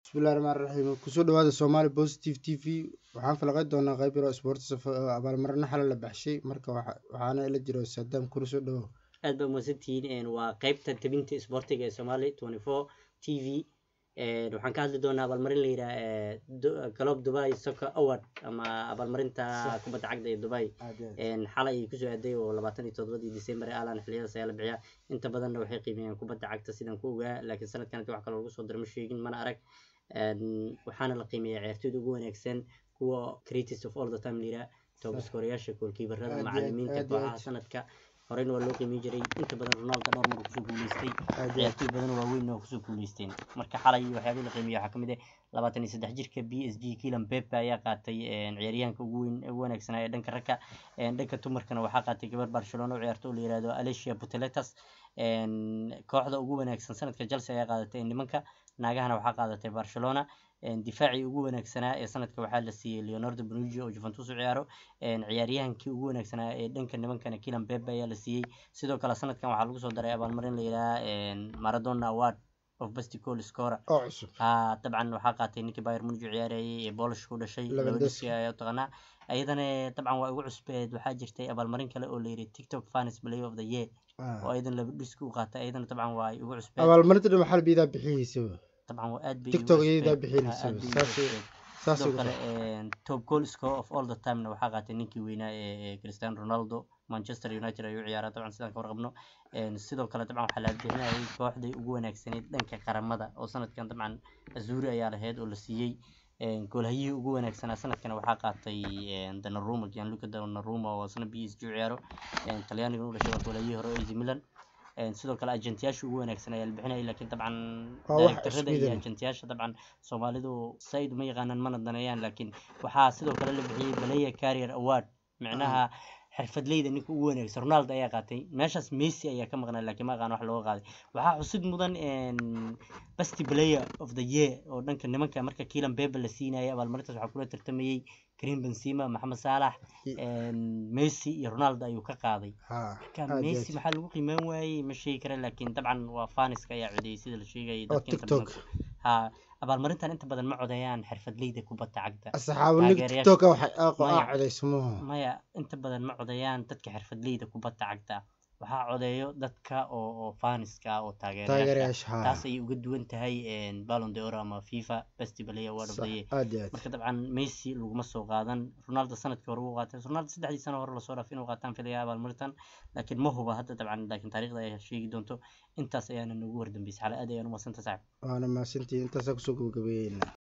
bismillahi raxmaan raxiim kusoo dhawaada soomaali positive t v waxaan falaqey doonaa qeyb yaro sports abaalmarino xala la baxshay marka waxaana ila jiro saddam kula soo dhawow aad baa umahadsantihiin waa qeybta tabinta isboortiga ee somali twenty four t v waxaan ka hadli doonaa abaalmarin la yidhaha galob dubai soccer award ama abaalmarinta kubadda cagda ee dubai xalay kusoo aaday oo labaatan iyo todobadii december ee alan xiliyadaas ayaa la bixiya inta badanna waxay qiimeeyeen kubadda cagta sidaan ku ogaa laakiin sanadkan wax kaloo lagu soo dara ma sheegin mana arag waxaana la qiimeeya ciyaartooyda ugu wanaagsan kuwa creators of all the time la yidhaha toobaskorayaasha goolkiibarada macalimiinta kooxaha sanadka horeyna waa loo qiimeyn jiray inta badan ronaldo dhowr mar kusoo guuleystay ciyaartooy badan waaweyn oo kusoo guuleysteen marka xalay waxyaabihii la qiimeeya waxaa kamid ah labaatan iyo saddex jirka b s g kilan pepe ayaa qaatay ciyaaryahanka ugu weyn ugu wanaagsanaa ee dhanka ragga dhanka dumarkana waxaa qaatay gabar barcelona oo ciyaarto la yihahdo alicia puteletas kooxda ugu wanaagsan sanadka chelsea ayaa qaadatay nimanka naagahana waxaa qaadatay barcelona difaacii ugu wanaagsanaa ee sanadka waxaa la siiyey leonardo bonucci oo juventus u ciyaaro ciyaaryahankii ugu wanaagsanaa ee dhanka nimankana kilan pepe ayaa la siiyey sidoo kale sanadkan waxaa lagu soo daray abaalmarin la yidhaha maradona award of best goal scorer oo cusub ha dabcan waxaa qaatay ninkii bayern munich u ciyaarayay ee boolish ku dhashay Lewandowski. lewandowski ayaa taqaanaa ayadana dabcan waa ugu cusbeed waxaa jirtay abaalmarin kale oo la yidhi tiktok fans player of the year oo ayadan lewandowski u qaatay ayadana dabcan waa ugu cusbeed abaalmarinta dhan waxaa biidaa bixihiisaba dabcan waa aad bay TikTok ugu iyadaa cusbeed. bixinaysa. Ha, aad bay ugu Saas- cusbeed. saas sidoo ugu kale top goal score of all the time na waxaa qaatay ninkii weynaa ee ee cristiano ronaldo manchester united ayuu ciyaaraa dabcan sidaan ka warqabno Een, sidoo kale dabcan waxaa la bixinayay kooxdii ugu wanaagsaneyd dhanka qaramada oo sanadkan dabcan azuri ayaa lahayd oo la siiyey Een, goolhayihii ugu wanaagsanaa sanadkan waxaa qaatay een, donnarumma gianluca donnarumma oo isna b s g u ciyaaro Een, talyaaniga u dhashay waa goolhayihii hore oo AC Milan Een, sidoo kale agentiyaasha ugu wanaagsan ayaa la bixinayay laakiin dabcan Waa wax directorada iyo isku mid ah. agentiyaasha dabcan soomaalidu said ma yaqaanaan mana daneeyaan laakiin waxaa sidoo kale la bixiyey balaya carrier award micnaha xirfadleyda ninka ugu wanaagsan ronaldo ayaa qaatay meeshaas messi ayaa ka maqnaa laakiin ma aqaan wax looga qaaday waxaa xusid mudan best player of the year oo dhanka nimanka marka kilan bebe la siinayay abaalmarintaas waxaa kula tartamayey karim benzema maxamed saalax messi iyo ronaldo ayuu ka qaaday ha marka aad iyo messi aad. maxaa lagu qiimeyn waayey ma sheegi kara laakiin dabcan waa faniska ayaa codeeyey sida la sheegayay oo dadka inta tiktok badan ha abaalmarintan inta badan ma codeeyaan xirfadleyda kubadda cagta asxaabu nig taageerayaasha- tiktoka waxay aaqo Maya. aa codaysmuhu maya inta badan ma codeeyaan dadka xirfadleyda kubadda cagta waxaa codeeyo dadka oo oo faniska ah oo taageerayaasha taageerayaasha ha taas ayay uga duwan tahay ballon d'or ama fifa best player award of the year aad iyo aad marka dabcan messi laguma soo qaadan ronaldo sanadkii hore wuu qaatay ronaldo saddexdii sano hore lasoo dhaaf inuu qaataan filaya abaalmarintan laakiin ma huba hadda dabcan laakiin taariikhda ayaa sheegi doonto intaas ayaana nagu wardambeysay xale aad ayaan umadsanta saaxib waana mahadsantihiin intaasaa kusoo gabagabeeyeyna